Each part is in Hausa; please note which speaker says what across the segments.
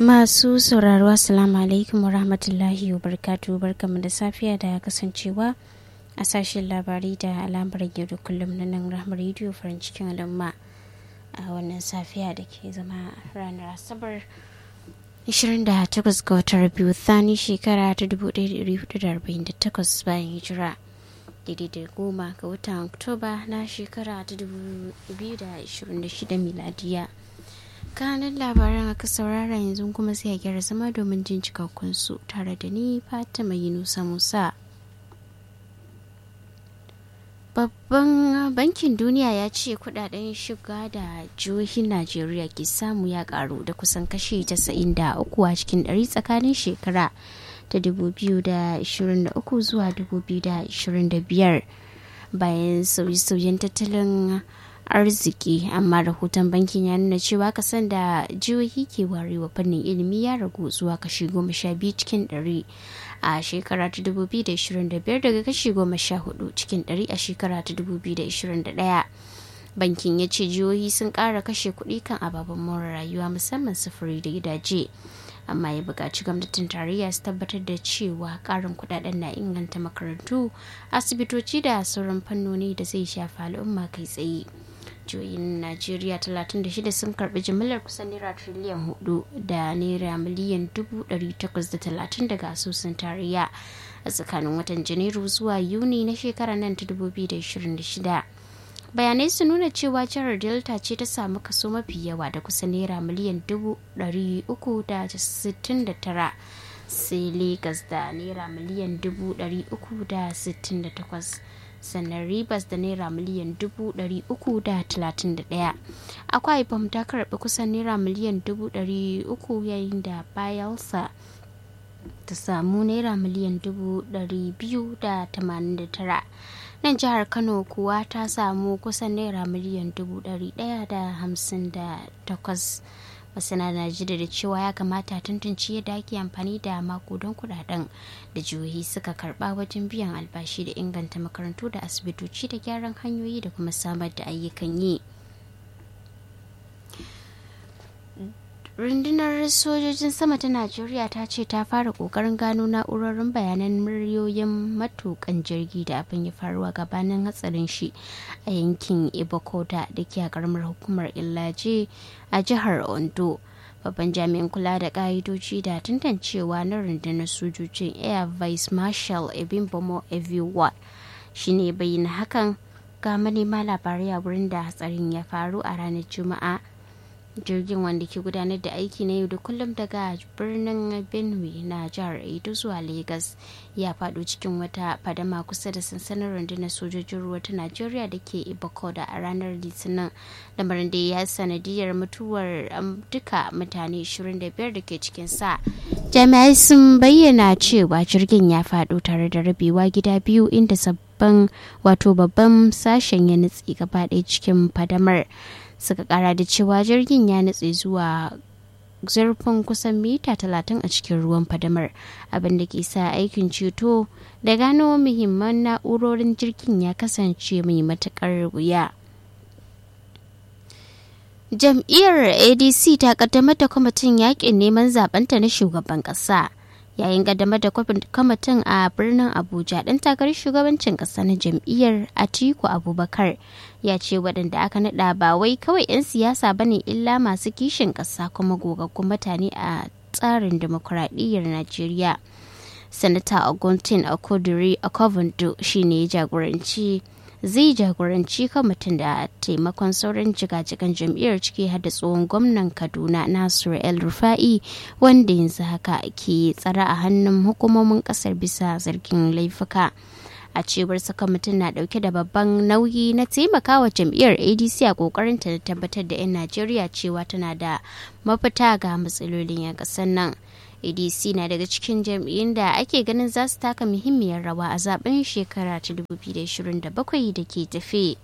Speaker 1: Masu sauraro Assalamu alaikum wa rahmatullahi wa barkatu barkamu da safiya da kasancewa a sashen labarai da alamar yau da kullum na nan rahmar rediyo farin cikin al'umma a wannan safiya da ke zama ranar asabar 28 ga watan biyu thani shekara ta 1448 bayan hijira daidai da goma ga watan oktoba na shekara ta 2026 miladiya kanan labaran aka saurara yanzu kuma sai a gyara zama domin jin cikakkun su tare da ni fatima yunusa musa babban bankin duniya ya ce kudaden shiga da jihohin najeriya ke samu ya karu da kusan kashi 93 a cikin 100 tsakanin shekara ta 2023 zuwa 2025 bayan sauye-sauyen tattalin arziki amma rahoton bankin ya nuna cewa kasan da jihohi ke warewa fannin ilimi ya ragu zuwa kashi goma sha biyu cikin ɗari a shekara ta 2025 daga kashi goma sha hudu cikin ɗari a shekara ta 2021 bankin ya ce jihohi sun ƙara kashe kuɗi kan ababen more rayuwa musamman sufuri da gidaje amma ya buƙaci gwamnatin tarayya su tabbatar da cewa ƙarin kuɗaɗen na inganta makarantu asibitoci da sauran fannoni da zai shafa al'umma kai tsaye jihohin najeriya 36 sun karbi jimillar kusan naira triliyan 4 da naira miliyan 830 daga asusun tarayya a tsakanin watan janairu zuwa yuni na shekarar nan ta 2026 bayanai su nuna cewa jihar delta ce ta samu kaso mafi yawa da kusan naira miliyan 369 sai lagos da naira miliyan 368 sannan ribas da naira miliyan dubu ɗari uku da talatin da ɗaya akwai bam ta karɓi kusan naira miliyan dubu ɗari uku yayin da bayelsa ta samu naira miliyan dubu ɗari biyu da tamanin da tara nan jihar kano kuwa ta samu kusan naira miliyan dubu ɗari ɗaya da hamsin da takwas masana na jida da cewa ya kamata tantance yadda ake amfani da makudan kudaden da jihohi suka karba wajen biyan albashi da inganta makarantu da asibitoci da gyaran hanyoyi da kuma samar da ayyukan yi rundunar sojojin sama ta najeriya ta ce ta fara kokarin gano na'urorin bayanan muryoyin matukan jirgi da abin ya faruwa gabanin hatsarin shi a yankin ibokoda da ke a karamar hukumar illaje a jihar ondo babban jami'in kula da ka'idoji da tantancewa na rundunar sojojin air vice marshal ebimbomo eviwa shine bayyana hakan ga manema labarai a wurin da hatsarin ya faru a ranar juma'a jirgin wanda ke gudanar da aiki na yau da kullum daga birnin benue na jihar edo zuwa lagos ya faɗo cikin wata fadama kusa da sansanin rundunar sojojin ruwa ta najeriya da ke ibakoda a ranar litinin lamarin da ya sanadiyar mutuwar duka mutane 25 da ke cikin sa jami'ai sun bayyana cewa jirgin ya faɗo tare da rabewa gida biyu inda sabbin wato babban sashen ya nutse gaba ɗaya cikin fadamar suka kara da cewa jirgin ya nutse zuwa zurfin kusan mita talatin a cikin ruwan fadamar abin da ke sa aikin ceto da gano muhimman na'urorin jirgin ya kasance mai matukar wuya jam'iyyar adc ta kaddamar da kwamitin yakin neman zabenta na shugaban kasa yayin kaddamar da kwamitin a birnin abuja ɗan takarar shugabancin ƙasa na jam'iyyar atiku abubakar ya ce waɗanda aka naɗa ba wai kawai 'yan siyasa ba ne illa masu kishin ƙasa kuma gogaggun mutane a tsarin demokuraɗiyyar najeriya sanata augustin akodiri akovondo shine ya jagoranci zai jagoranci kwamitin da taimakon sauran jigajigan jam'iyyar ciki har da tsohon gwamnan kaduna nasiru el rufa'i wanda yanzu haka ke tsara a hannun hukumomin kasar bisa zargin laifuka a cewar sa kwamitin na dauke da babban nauyi na taimakawa jam'iyyar adc a kokarin ta tabbatar da 'yan najeriya cewa tana da mafita ga matsalolin 'yan kasar nan adc na daga cikin jam'iyyun da ake ganin za su taka muhimmiyar rawa a zaben shekara ta 2027 da ke tafe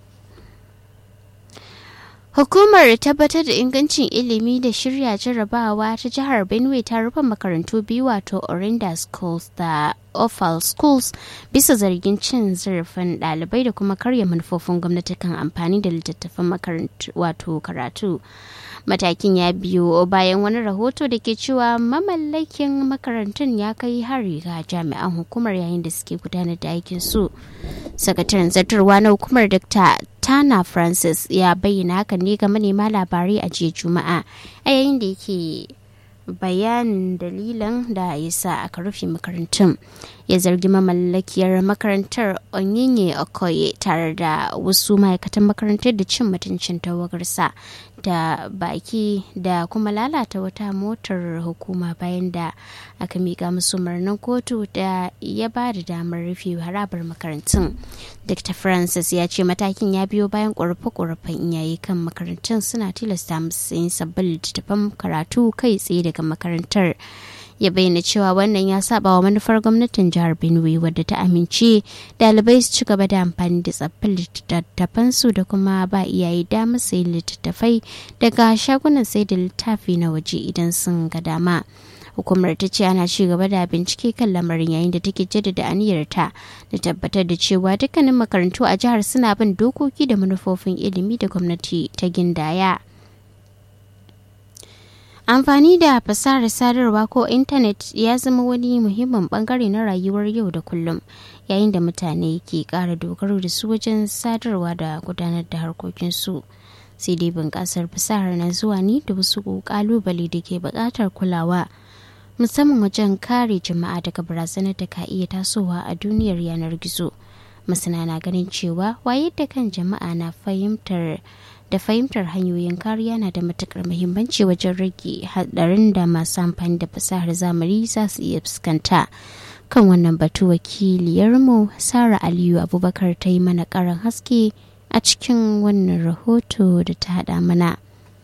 Speaker 1: Hukumar tabbatar da ingancin ilimi da shirya jarrabawa ta jihar Benue ta rufe makarantu biyu wato Orinda Schools da Offal Schools bisa zargin cin zarafin ɗalibai da kuma karya manufofin gwamnati kan amfani da littattafan makarantu wato karatu. matakin ya biyo bayan wani rahoto da ke cewa mamallakin makarantun ya kai hari ga jami'an hukumar yayin da suke gudanar da aikin su sakataren zartarwa na hukumar dr tana francis ya bayyana hakan ne ga manema labarai a jiya juma'a a yayin da yake bayanin dalilan da ya sa aka rufe makarantun ya zargi mamallakiyar makarantar onyinye okoye tare da wasu ma'aikatan makarantar da cin mutuncin tawagarsa da baki da kuma lalata wata motar hukuma bayan da aka miƙa musu murnan kotu da ya ba da damar rufe harabar makarantun dr francis ya ce matakin ya biyo bayan ƙorafe-ƙorafen iyaye kan makarantun suna tilasta musu yin sabbin littattafan karatu kai tsaye daga makarantar ya bayyana cewa wannan ya saba wa manufar gwamnatin jihar benue wadda ta amince dalibai su ci gaba da amfani da tsaffin littattafansu da kuma ba iyaye damar sayi littattafai daga shagunan sai da littafi na waje idan sun ga dama hukumar ta ce ana ci gaba da bincike kan lamarin yayin da take jaddada aniyarta da tabbatar da cewa dukkanin makarantu a jihar suna bin dokoki da manufofin ilimi da gwamnati ta gindaya. amfani da fasahar sadarwa ko intanet ya zama wani muhimmin bangare na rayuwar yau da kullum yayin da mutane ke kara dogaro da su wajen sadarwa da gudanar da harkokinsu sai dai bunƙasar fasahar na zuwa ne da wasu ƙalubale da ke buƙatar kulawa musamman wajen kare jama'a daga barazanar da ka iya tasowa a duniyar yanar gizo masana na ganin cewa wayar da kan jama'a na fahimtar da fahimtar hanyoyin kariya na da matukar muhimmanci wajen rage hadarin da masu amfani da fasahar zamani za su iya fuskanta kan wannan batu wakiliyarmu sara aliyu abubakar ta yi mana karan haske a cikin wannan rahoto da ta hada mana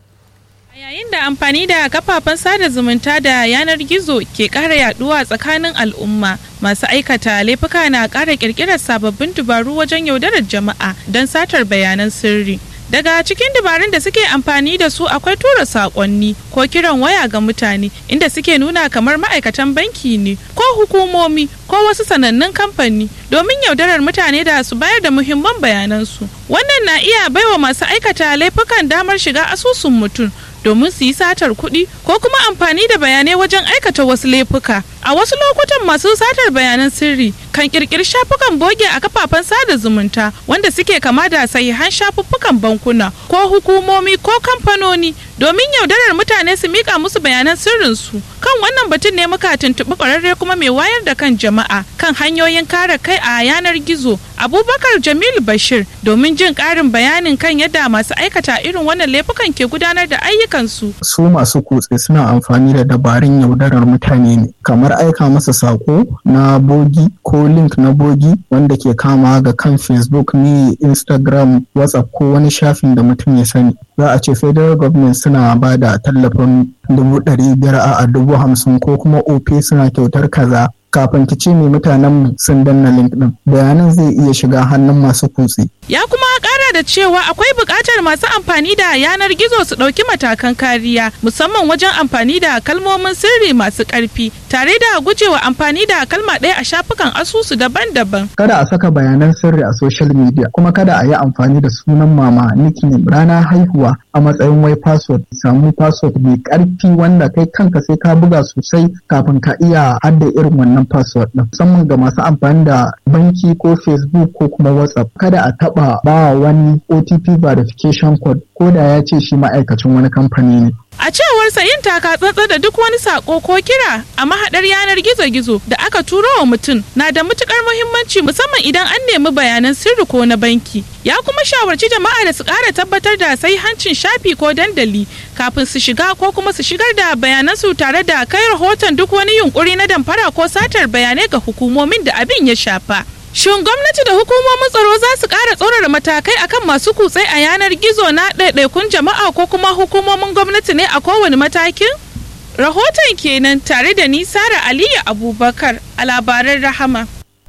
Speaker 2: yayin da amfani da kafafen sada zumunta da yanar gizo ke ƙara yaduwa tsakanin al'umma masu aikata laifuka na ƙara ƙirƙirar sababbin dubaru wajen yaudarar jama'a don satar bayanan sirri daga cikin dabarun da suke amfani da su akwai tura saƙonni ko kiran waya ga mutane inda suke nuna kamar ma'aikatan banki ne ko hukumomi ko wasu sanannun kamfani domin yaudarar mutane da su bayar da muhimman bayanansu wannan na iya baiwa masu aikata laifukan damar shiga asusun mutum domin su yi satar kuɗi ko kuma amfani da bayanai wajen aikata wasu laifuka a wasu lokutan masu satar bayanan sirri kan kirkiri shafukan boge a kafafen sada zumunta wanda suke kama da sahihan shafuffukan bankuna ko hukumomi ko kamfanoni domin yaudarar mutane su mika musu bayanan sirrinsu kan wannan batun ne muka tuntuɓi ƙwararre kuma mai wayar da kan jama'a kan hanyoyin kare kai a yanar gizo abubakar jamilu bashir domin jin ƙarin bayanin kan yadda masu aikata irin wannan laifukan ke gudanar da ayyukansu
Speaker 3: su masu kutse suna amfani da dabarun yaudarar mutane ne kamar aika masa sako na bogi ko link na bogi wanda ke kama ga kan facebook ne instagram whatsapp ko wani shafin da mutum ya sani za a ce federal government suna ba da tallafin dubu ɗari biyar a dubu hamsin ko kuma op suna kyautar kaza kafin ki ce mai mutanen sun danna link din bayanan zai iya shiga hannun masu kutse.
Speaker 2: Ya kuma kara da cewa akwai buƙatar masu amfani da yanar gizo su ɗauki matakan kariya musamman wajen amfani da kalmomin sirri masu ƙarfi tare da gujewa amfani da kalma ɗaya a shafukan asusu daban-daban.
Speaker 3: Kada a saka bayanan sirri a social media kuma kada a yi amfani da sunan mama nickname rana haihuwa a matsayin wai password samu password mai ƙarfi wanda kai kanka sai ka buga sosai kafin ka iya hadda irin wannan wannan password din musamman ga masu amfani da banki ko facebook ko kuma whatsapp kada a taba ba wani otp verification code ko da ya ce shi ma'aikacin wani kamfani ne
Speaker 2: A cewar sa yin taka tsantsa da duk wani sako ko kira a mahaɗar yanar gizo-gizo da aka turo wa mutum na da matukar muhimmanci musamman idan an nemi bayanan sirri ko na banki. Ya kuma shawarci jama'a da su ƙara tabbatar da sai hancin shafi ko dandali kafin su shiga ko kuma su shigar da bayanan su tare da kai rahoton duk wani yunkuri na damfara ko satar bayanai ga hukumomin da abin ya shafa. Shin gwamnati da hukumomin tsaro za su ƙara tsorara matakai akan masu kutse a yanar gizo na ɗaiɗaikun jama'a ko kuma hukumomin gwamnati ne a kowane matakin? Rahoton kenan tare da ni Sara Aliyu Abubakar a labaran Rahama.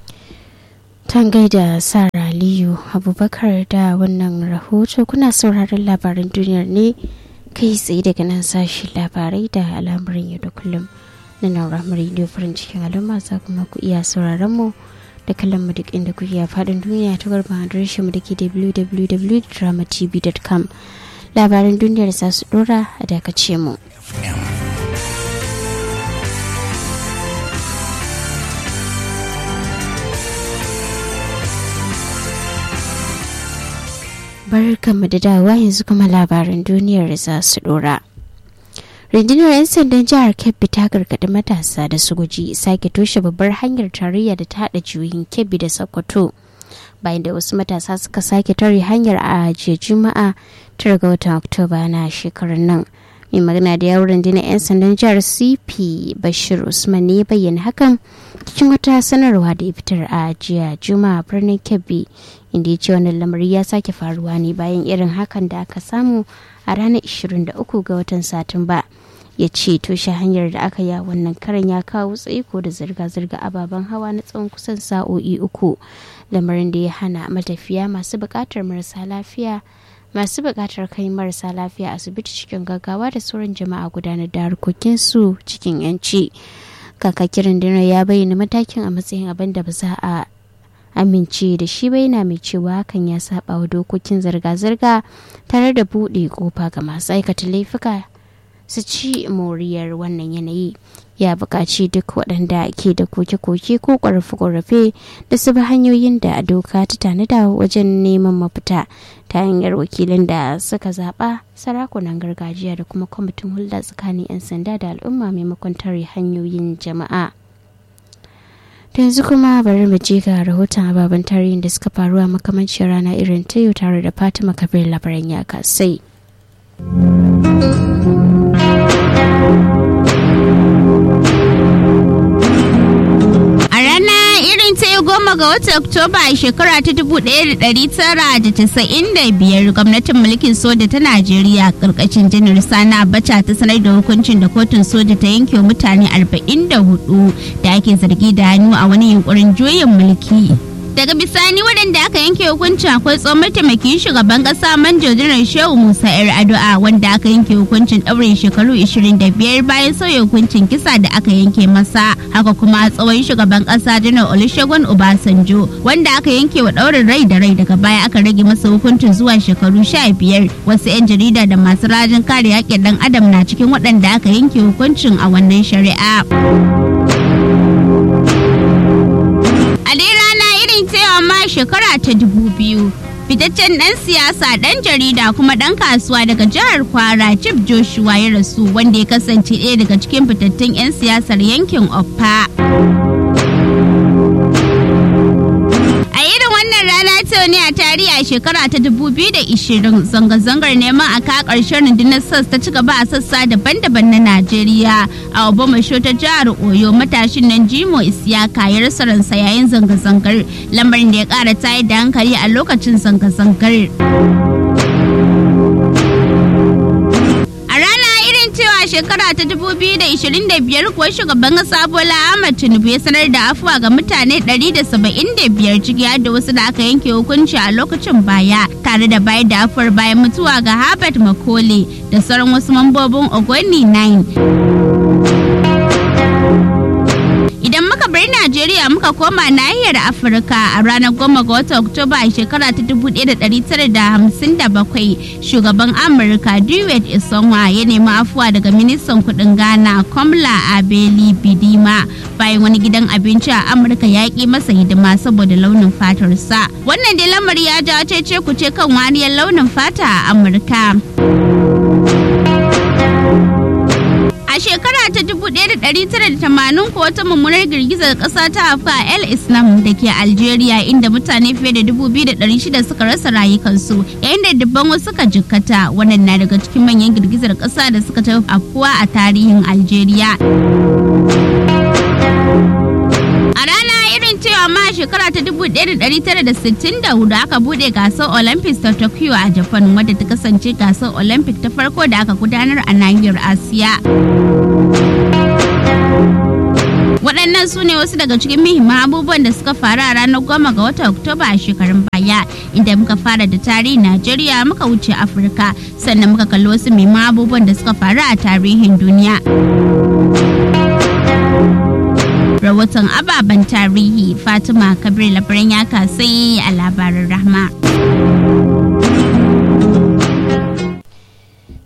Speaker 1: Tan gaida Sara Aliyu Abubakar da wannan rahoto kuna sauraron labaran duniyar ne kai tsaye daga nan sashi labarai da al'amuran yau da kullum na nan ramar farin cikin al'umma za kuma ku iya sauraron mu. da kallon mu duk inda kuke a faɗin duniya ta garba adireshin mu da ke www.dramatv.com labaran duniyar za su dora a dakace mu. Barkanmu da dawowa yanzu kuma labaran duniyar za su dora. rundunar 'yan sandan jihar kebbi ta gargaɗi matasa da su guji sake toshe babbar hanyar tarayya da ta haɗa juyin kebbi da sokoto bayan da wasu matasa suka sake tare hanyar a jiya juma'a tara ga watan oktoba na shekarar nan mai magana da yawon rundunar 'yan sandan jihar cp bashir usman ne bayyana hakan cikin wata sanarwa da ya fitar a jiya juma'a birnin kebbi inda ya ce wannan lamari ya sake faruwa ne bayan irin hakan da aka samu a ranar 23 ga watan satumba ya ce toshe hanyar da aka yi wannan karan ya kawo tsaiko da zirga-zirga ababen hawa na tsawon kusan sa'o'i uku lamarin da ya hana matafiya masu buƙatar marasa lafiya masu buƙatar kai marasa lafiya asibiti cikin gaggawa da sauran jama'a gudanar da harkokinsu cikin yanci kakakirin dinar ya bayyana matakin a matsayin abin da ba za a amince da shi bai na mai cewa hakan ya saba wa dokokin zirga-zirga tare da buɗe kofa ga masu aikata laifuka su ci moriyar wannan yanayi ya buƙaci duk waɗanda ke da koke-koke ko ƙorafe-ƙorafe da su bi hanyoyin da doka ta tanada wajen neman mafita ta hanyar wakilin da suka zaɓa sarakunan gargajiya da kuma kwamitin hulɗa tsakanin 'yan sanda da al'umma maimakon tare hanyoyin jama'a. da yanzu kuma bari mu je ga rahoton ababen tarihin da suka faru a makamancin rana irin ta yau tare da fatima kabir labaran ya kasai.
Speaker 4: goma ga watan Oktoba a shekara ta 1995 gwamnatin mulkin soja ta Najeriya karkashin janar Sani Abacha ta sanar da hukuncin da kotun soja ta yanke mutane 44 da ake zargi da hannu a wani yunkurin juyin mulki. daga bisani waɗanda aka yanke hukuncin akwai tsohon mataimakin shugaban ƙasa manjo jiran shehu musa yar addu'a wanda aka yanke hukuncin ɗaurin shekaru 25 bayan sauya hukuncin kisa da aka yanke masa haka kuma tsohon shugaban ƙasa janar olusegun obasanjo wanda aka yanke wa ɗaurin rai da rai daga baya aka rage masa hukuncin zuwa shekaru 15 wasu 'yan jarida da masu rajin kare haƙƙin ɗan adam na cikin waɗanda aka yanke hukuncin a wannan shari'a. ma shekara ta dubu biyu fitaccen ɗan siyasa ɗan jarida kuma ɗan kasuwa daga jihar kwara chief joshua ya rasu wanda ya kasance ɗaya daga cikin fitattun 'yan siyasar yankin oppa a irin wannan rana ta ne a tarihi a shekara ta 2020 zanga-zangar neman a ka ƙarshen rundunar sas ta ci gaba a sassa daban-daban na najeriya a obamasho ta jihar oyo matashin nan jimo isiyaka ya rasa ransa yayin zanga-zangar lamarin da ya ƙara tayar da hankali a lokacin zanga-zangar shekara ta 2025 kuwa shugaban kasa Bola Ahmed Tinubu ya sanar da afuwa ga mutane 175 ciki har da wasu da aka yanke hukunci a lokacin baya tare da bayar da afuwar bayan mutuwa ga Herbert Makole da sauran wasu mambobin Ogoni 9. Idan muka bar Najeriya muka koma nahiyar Afirka a ranar goma ga watan Oktoba a shekara ta 1957 shugaban Amurka Dewey Isonwa ya nemi afuwa daga ministan kudin Ghana Komla Abeli Bidima bayan wani gidan abinci a Amurka ya ƙi masa hidima saboda launin fatarsa. Wannan dai lamari ya jawo cece kuce kan wariyar launin fata a Amurka. A shekara ta 1980 ko wata mummunar girgizar ƙasa ta afka El Islam da ke Algeria inda mutane fiye da 2,600 suka rasa rayukansu yayin da dubban wasu suka jikkata wannan na daga cikin manyan girgizar ƙasa da suka tafi afkuwa a tarihin Algeria. A rana irin cewa ma shekara ta 1964 aka bude gasar Olympics ta Tokyo a Japan wadda ta kasance gasar Olympic ta farko da aka gudanar a nahiyar Asiya. waɗannan su ne wasu daga cikin muhimman abubuwan da suka faru a ranar goma ga watan oktoba a shekarun baya inda muka fara da tarihin najeriya muka wuce afirka sannan muka kalli wasu muhimman abubuwan da suka faru a tarihin duniya rahoton ababen tarihi fatima kabir labaran ya kasai a labarin rahma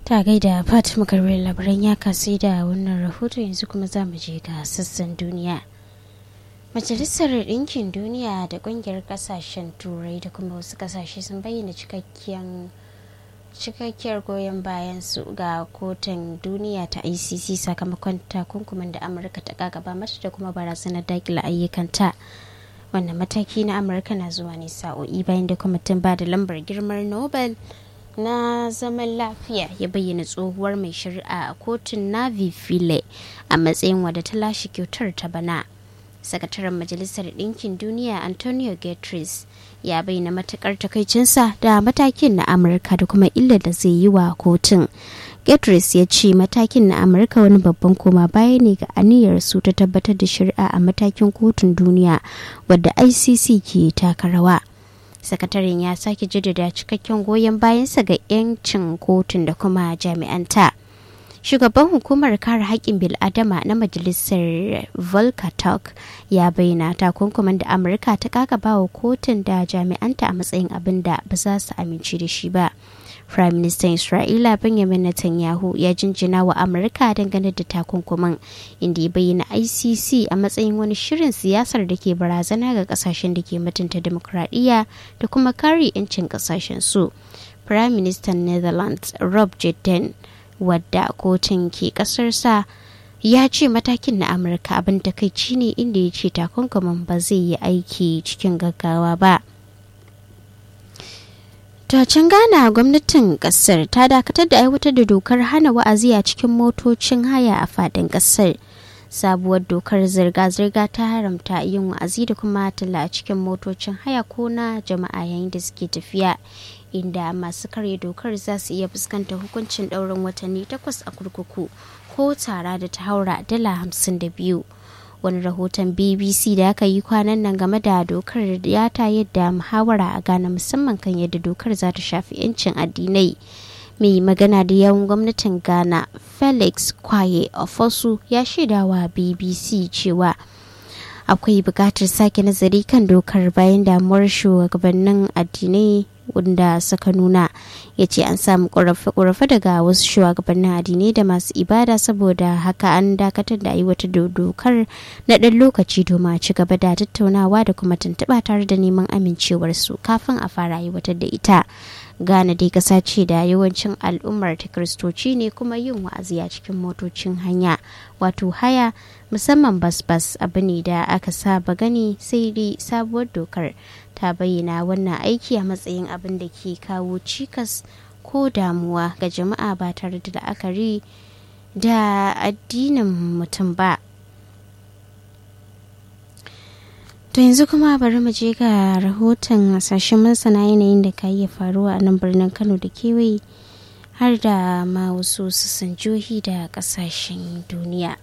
Speaker 1: ta gaida fatima karbar labaran ya kasu da wannan rahoto yanzu kuma za mu je ga sassan duniya majalisar ɗinkin duniya da ƙungiyar ƙasashen turai da kuma wasu ƙasashe sun bayyana cikakken cikakkiyar goyon bayan su ga kotun duniya ta icc sakamakon takunkumin da amurka ta gagaba mata da kuma barazanar dakila ayyukanta wannan mataki na amurka na zuwa ne sa'o'i bayan da kwamitin ba da lambar girmar nobel na zaman lafiya ya bayyana tsohuwar mai shari'a a kotun navi file a matsayin wadda ta lashe kyautar ta bana sakataren majalisar ɗinkin duniya antonio guterres ya bayyana matukar takaicinsa da matakin na amurka da kuma illar da zai yi wa kotun guterres ya ce matakin na amurka wani babban koma baya ne ga aniyar su ta tabbatar da shari'a a matakin kotun duniya wadda icc ke taka rawa sakataren ya sake jaddada cikakken goyon bayansa ga 'yancin kotun da kuma jami'anta shugaban hukumar kare haƙƙin bil'adama na majalisar volkatok ya bayyana takunkuman da amurka ta kakaba wa kotun da jami'anta a matsayin abin da ba za su amince da shi ba Prime Minister Isra'ila Benjamin Netanyahu ya jinjina wa Amurka dangane da takunkuman inda ya bayyana ICC a matsayin wani shirin siyasar da ke barazana ga kasashen da ke mutunta demokradiyya da kuma kare 'yancin kasashen su. Prime Minister Netherlands Rob Jetten wadda kotun ke kasarsa ya ce matakin na Amurka abin takaici ne inda ya ce takunkuman ba zai yi aiki cikin gaggawa ba. can Ghana gwamnatin kasar ta dakatar da aiwatar da dokar hana wa'azi a cikin motocin haya a fadin kasar. Sabuwar dokar zirga-zirga ta haramta yin wa'azi da kuma talla a cikin motocin haya ko na jama'a yayin da suke tafiya. Inda masu karya dokar za su iya fuskantar hukuncin ɗaurin watanni takwas a kurkuku ko tara da ta haura dala hamsin da biyu. wani rahoton bbc da aka yi kwanan nan game da dokar ya ta yadda muhawara a ghana musamman kan yadda dokar za ta shafi 'yancin addinai mai magana da yawan gwamnatin ghana felix kwaye ofosu ya shaidawa bbc cewa akwai buƙatar sake nazari kan dokar bayan damuwar shugabannin addinai wanda suka nuna ya ce an samu ƙorafe daga wasu shugabannin addinai da masu ibada saboda haka an dakatar da aiwatar da dokar na ɗan lokaci domin a ci gaba da tattaunawa da kuma tuntuɓa tare da neman amincewarsu kafin a fara aiwatar da ita Ghana dai ƙasa ce da yawancin al'ummar ta kiristoci ne kuma yin wa'azi a cikin motocin hanya wato haya musamman bas-bas abu ne da aka saba gani sai dai sabuwar dokar ta bayyana wannan aiki a matsayin abin da ke kawo cikas ko damuwa ga jama'a ba tare da la'akari da addinin mutum ba To yanzu kuma bari mu je ga rahoton hasashen masana yanayin da ka iya faruwa a nan birnin Kano da kewaye har da ma wasu sassan jihohi da kasashen duniya.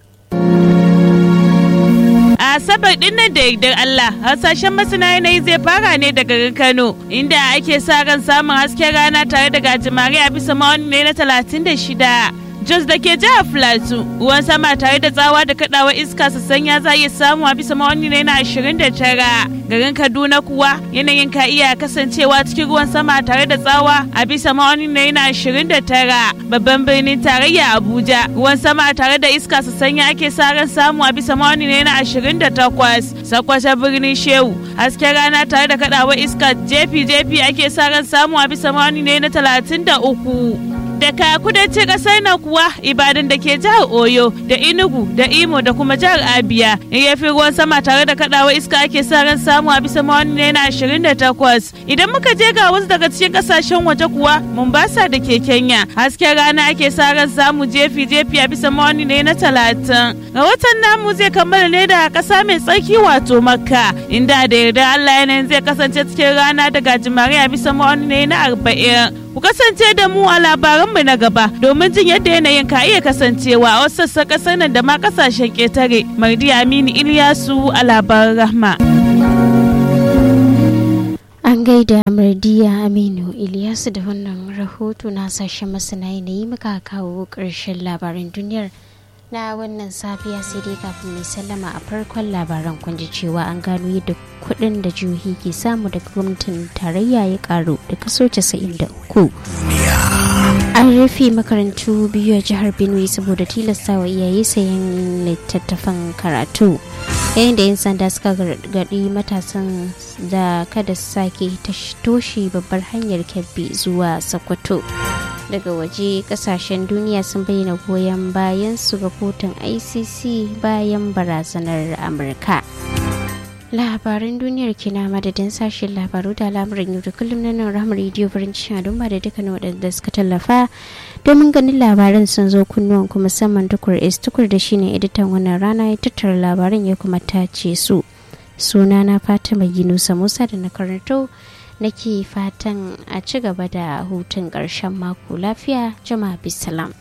Speaker 2: A Asabar din nan da yardar Allah, hasashen masana yanayi zai fara ne daga Kano, inda ake sa ran samun hasken rana tare da gajimare a bisa ma'auni ne na talatin da shida. Jos da ke jihar Filato, ruwan sama tare da tsawa da kadawa iska su sanya za iya samu a bisa ma'auni ne na 29. Garin Kaduna kuwa yanayin ka iya kasancewa cikin ruwan sama tare da tsawa a bisa ma'auni ne na 29. Babban birnin tarayya Abuja, ruwan sama tare da iska su sanya ake sa ran samu a bisa ma'auni ne na 28. Sakwata birnin Shehu, hasken rana tare da kadawa iska jefi-jefi ake sa ran samu a bisa ma'auni ne na 33. daga kudancin kasar nan kuwa ibadan da ke jihar oyo da inugu da imo da kuma jihar abia yafi ruwan sama tare da kadawa iska ake sa ran samu a bisa mawani ne na 28 idan muka je ga wasu daga cikin kasashen waje kuwa mombasa da ke kenya hasken rana ake sa ran samu jefi jefi a bisa mawani ne na 30 rahoton namu zai kammala ne da kasa mai tsarki wato makka inda da yarda allah yanayin zai kasance cikin rana da gajimare a bisa mawani ne na 40 ku kasance da mu a labaranmu na gaba domin jin yadda yanayin ka iya kasancewa a wasu sassan kasar nan da ma kasashen ƙetare mardi aminu iliyasu a labaran rahma
Speaker 1: an gaida mardiya aminu iliyasu da wannan rahoto na sashen masana yanayi muka kawo ƙarshen labaran duniyar na wannan safiya sai dai kafin mai sallama a farkon labaran kun ji cewa an gano yadda kuɗin da jihohi ke samu daga gwamnatin tarayya ya karu da kaso 93 an an rufe makarantu biyu a jihar benue saboda tilasta wa iyaye sayan littattafan karatu yayin da 'yan sanda suka gargaɗi matasan da kada su sake toshe babbar hanyar kebbi zuwa sokoto daga waje kasashen duniya sun bayyana goyon bayan su ga kotun icc bayan barazanar amurka labaran duniyar kina madadin sashen labaru da al'amuran yau da kullum na nan ramar rediyo farin cikin al'umma da dukkan waɗanda suka tallafa domin ganin labaran sun zo kunnuwan kuma musamman tukur is tukur da shine editan wannan rana ya tattara labaran ya kuma tace su suna na fatima ginusa musa da na karanto nake fatan a ci gaba da hutun ƙarshen mako lafiya jama'a bisalam.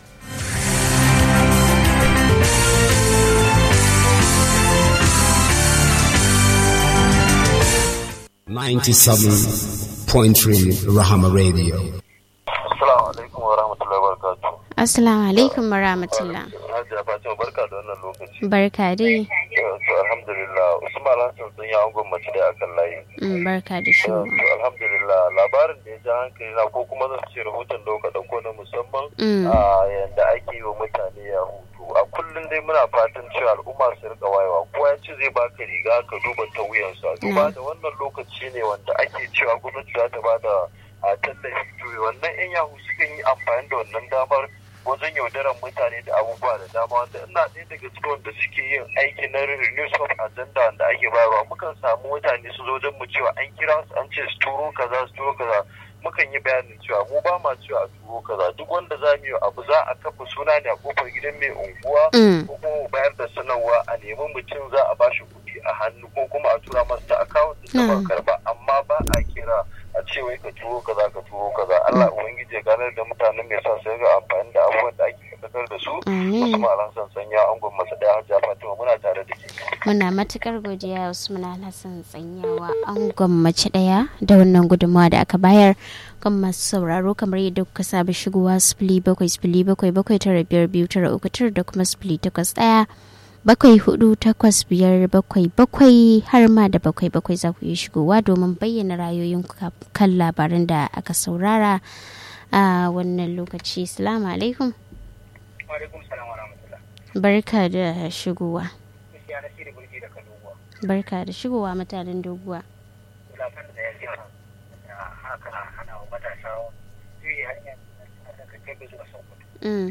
Speaker 5: Ninety-seven point three Rahama Radio.
Speaker 6: Assalamu alaikum wa rahmatullahi wa barakatuh.
Speaker 1: Assalamu alaikum wa rahmatullah.
Speaker 6: Hajiya Fatima barka da wannan lokaci.
Speaker 1: Barka dai.
Speaker 6: To alhamdulillah Usman Hassan sun yi angon mace da akan layi.
Speaker 1: Mm, Barka da shi.
Speaker 6: To alhamdulillah labarin da ya ja hankali na ko kuma zan ce rahoton da kuka dauko na musamman
Speaker 1: Mm.
Speaker 6: a yanda ake yi wa mutane ya hutu. A kullum dai muna fatan cewa al'umma su rika wayewa. Kowa ya ce zai baka riga ka duba ta wuyansa. Duba da wannan lokaci ne wanda ake cewa gwamnati za ta bada a tallafi to wannan 'yan yahu sukan yi amfani da wannan damar wajen yaudarar mutane da abubuwa da dama wanda ina ɗaya daga cikin wanda suke yin aiki na renews of agenda wanda ake bayarwa mukan samu mutane su zo don mu cewa an kira su an ce su turo kaza su turo kaza mukan yi bayanin cewa mu ba ma cewa a turo kaza duk wanda za mu yi abu za a kafa suna ne a kofar gidan mai unguwa
Speaker 1: Mm.
Speaker 6: ko kuma mu bayar da sanarwa a nemi mutum za a bashi kuɗi a hannu ko kuma a tura masa ta akawun da ta
Speaker 1: Mm.
Speaker 6: karba amma ba a kira a ce wai ka turo kaza ka turo kaza Allah ubangiji ya ganar da mutanen mai sa su ga amfani da abubuwan da ake faɗakar da su
Speaker 1: Amin.
Speaker 6: Usman Alhassan sanya angon masa daya Hajja Fatima muna tare da ke
Speaker 1: Muna matukar godiya Usman Alhassan tsanyawa an gwammaci daya da wannan gudunmawa da aka bayar kan masu sauraro kamar yadda kuka saba shigowa sifili bakwai sifili bakwai bakwai tara biyar biyu tara uku tara da kuma sifili takwas ɗaya bakwai hudu takwas biyar bakwai bakwai har ma da bakwai bakwai za ku iya shigowa domin bayyana rayoyin kan labaran da aka saurara a wannan lokaci salamu alaikum
Speaker 7: alaikum salam wa rahmatullah
Speaker 1: barka da shigowa
Speaker 7: gaskiya na shirya burki da kalubuwa
Speaker 1: barka da shigowa mutanen doguwa
Speaker 7: lafiyar da ya jiya da haka hana wa matasa juyi hanyar da ka kebe zuwa sokoto
Speaker 1: Mm.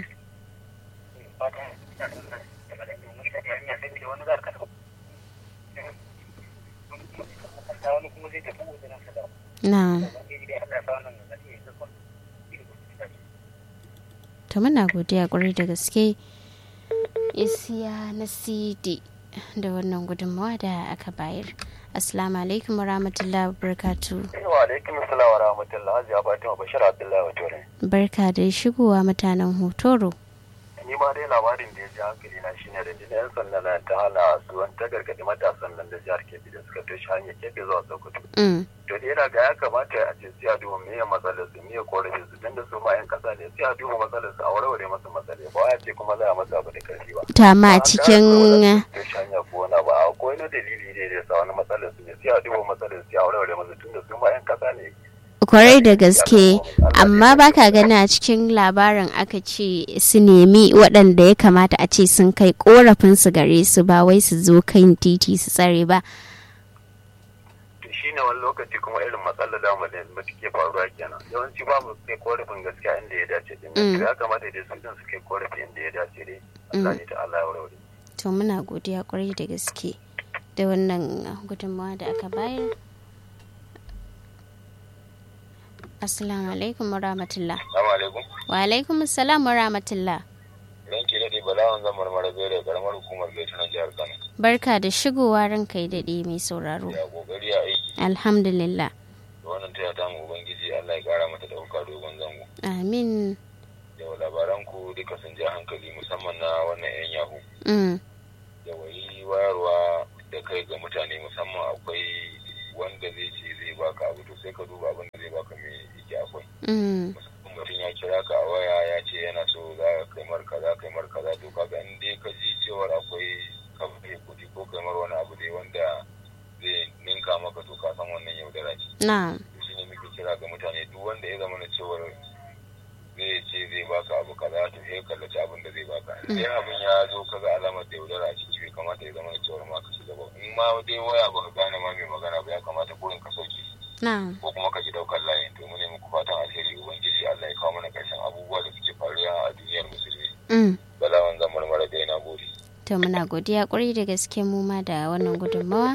Speaker 7: fatan ina son nan da malamin mun sani hanya sai da wani zaka dauko wani kuma zai tafi wajen sa da
Speaker 1: na
Speaker 7: wani da Allah ya sa wannan da zai yi zakon
Speaker 1: to muna godiya kwarai da gaske isiya na cd da wannan gudunmawa da aka bayar assalamu alaikum wa rahmatullahi wa barakatu
Speaker 6: wa alaikum assalam wa rahmatullah Hajja Fatima Bashir Abdullahi wa Tore
Speaker 1: barka da shigowa mutanen hotoro
Speaker 6: ni ma dai labarin da ya ji hankali na shine da jini yan sanda na ta hana su wani ta gargadi matasan nan da jihar Kebbi da suka toshe hanyar Kebbi zuwa Sokoto
Speaker 1: Mm.
Speaker 6: to da yana ga ya kamata a ce sai a duba me ya matsalar su me ya korafin su tunda su ma yan kasa ne sai a duba matsalar su a warware masa matsalai ba ya ce kuma za a masa abu da karfi ba
Speaker 1: to amma a cikin
Speaker 6: to shanya ko na ba akwai na dalili ne da ya sa wani matsalar su ne sai a duba matsalar su a warware masa tunda su ma yan kasa ne
Speaker 1: kwarai da gaske amma baka gani a cikin labarin aka ce su nemi waɗanda ya kamata a ce sun kai korafin su gare su ba wai su zo kan titi su tsare ba
Speaker 6: to shine wani lokaci kuma irin matsalar da mu da take faruwa kenan yawanci ba mu kai korafin gaskiya inda ya dace din
Speaker 1: Mm.
Speaker 6: ya kamata dai su din su kai korafi inda ya dace dai Allah ne ta Allah ya warware
Speaker 1: to muna godiya kwarai da gaske da wannan gudunmawa da aka bayar assalamu alaikum wa rahmatullah
Speaker 6: Assalamu alaikum
Speaker 1: wa alaikum assalam wa rahmatullah
Speaker 6: ranki da dai balawan zan marmara zai da karamar hukumar gaita na jihar Kano
Speaker 1: barka da shigowa ranka ya daɗe mai sauraro
Speaker 6: ya kokari a aiki
Speaker 1: alhamdulillah
Speaker 6: da wannan taya ta mu ubangiji Allah ya kara mata dauka dogon zango
Speaker 1: amin
Speaker 6: da labaran ku duka sun ja hankali musamman na wannan yan yahu
Speaker 1: mm.
Speaker 6: da wayi wayarwa da kai ga mutane musamman akwai wanda zai ce zai baka abu to sai ka duba abin da zai baka me yake akwai
Speaker 1: Mm.
Speaker 6: musamman mutum ya kira ka a waya ya ce yana so za ka kai mar kaza kai mar kaza to kaga in dai ka ji cewar akwai kamfani kuɗi ko kai mar wani abu dai wanda zai ninka maka to ka san wannan yaudara ce
Speaker 1: na
Speaker 6: shi ne muke kira ga mutane duk wanda ya zama na cewar zai ce zai baka dai abin ya zo kaga alamar da yaudara a ciki bai kamata ya zama da cewar ma ka shiga ba in ma dai waya ba ka gane ma mai magana ba ya kamata gurin ka sauke
Speaker 1: na'am
Speaker 6: ko kuma ka ji daukar layin to mu ne muku fatan alheri ubangiji Allah ya kawo mana karshen abubuwa da suke faruwa a duniyar musulmi
Speaker 1: mm.
Speaker 6: balawan zan marmara da yana gode
Speaker 1: to muna godiya kwarai da gaske mu ma da wannan gudunmawa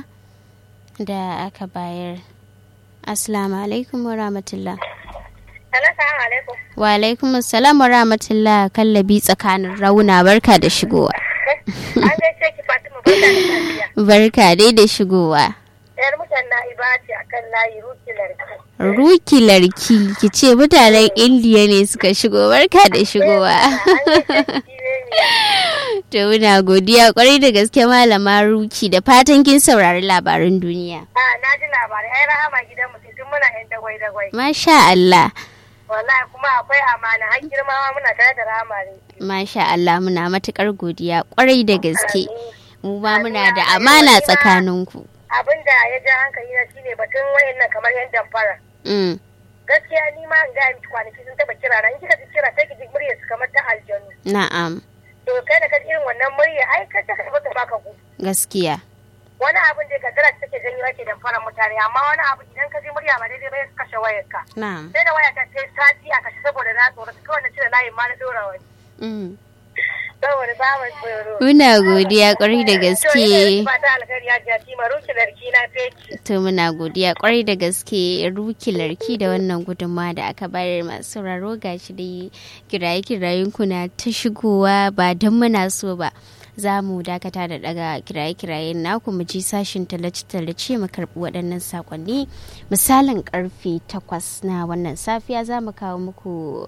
Speaker 1: da aka bayar assalamu alaikum wa rahmatullah
Speaker 8: Assalamu alaikum.
Speaker 1: wa alaikum assalam wa rahmatullah kallabi tsakanin rauna barka da shigowa
Speaker 8: An gaishe ki Fatima barka da safiya.
Speaker 1: barka dai da shigowa
Speaker 8: Yar mutan na ce akan layi rukilar ki.
Speaker 1: ruki larki ki ce mutanen indiya ne suka shigo barka da shigowa
Speaker 8: An gaishe ki ne
Speaker 1: to muna godiya kwarai da gaske malama ruki da fatan kin saurari labaran duniya
Speaker 8: A na ji labarai ai rahama gidan mu tun muna yan dagwai dagwai.
Speaker 1: masha Allah
Speaker 8: Wallahi kuma akwai amana har girma ma muna tare da rahama ne.
Speaker 1: masha Allah muna matukar godiya kwarai da gaske mu ma muna da amana tsakaninku
Speaker 8: Abin da ya ja hankali na shine batun wayannan kamar yan damfara.
Speaker 1: mm.
Speaker 8: Gaskiya ni ma in ga miki kwanaki sun taba kira na in kika ji kira sai ki ji muryar su kamar ta aljanu.
Speaker 1: na'am
Speaker 8: To kai da ka ji irin wannan murya ai ka ta ka baka baka ku.
Speaker 1: gaskiya
Speaker 8: wani abin da kaddara ta take janyo ake damfara mutane amma wani abu idan ka ji murya ba daidai ba ya kashe wayarka
Speaker 1: na'am
Speaker 8: sai da waya ta sai sati a kashe saboda na tsoro kawai na cire layin ma na dora wani
Speaker 1: mm.
Speaker 8: saboda samun tsoro
Speaker 1: muna godiya kwarai da gaske
Speaker 8: ba ta alkhairi ya ji ma ruki larki na feci
Speaker 1: to muna godiya kwarai da gaske ruki larki da wannan gudunmawa da aka bayar masu sauraro gashi dai kiraye kirayen kuna ta shigowa ba don muna so ba za mu dakata da daga kiraye-kirayen naku mu ji sashin tallace-tallace mu karbi waɗannan sakonni misalin karfe takwas na wannan safiya za mu kawo muku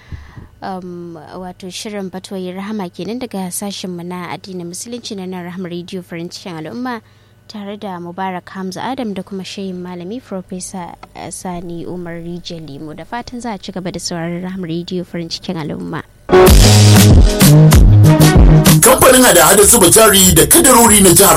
Speaker 1: um, wato shirin fatoyin rahama kenan daga sashen mu na addinin musulunci na nan rahama radio farancin al'umma tare da mubarak hamza adam da kuma shayin malami profesa sani umar rijiyar limo da fatan za a ci gaba da sauraron rahama radio farin cikin al'umma
Speaker 9: kamfanin hada-hada zuba jari da kadarori na jihar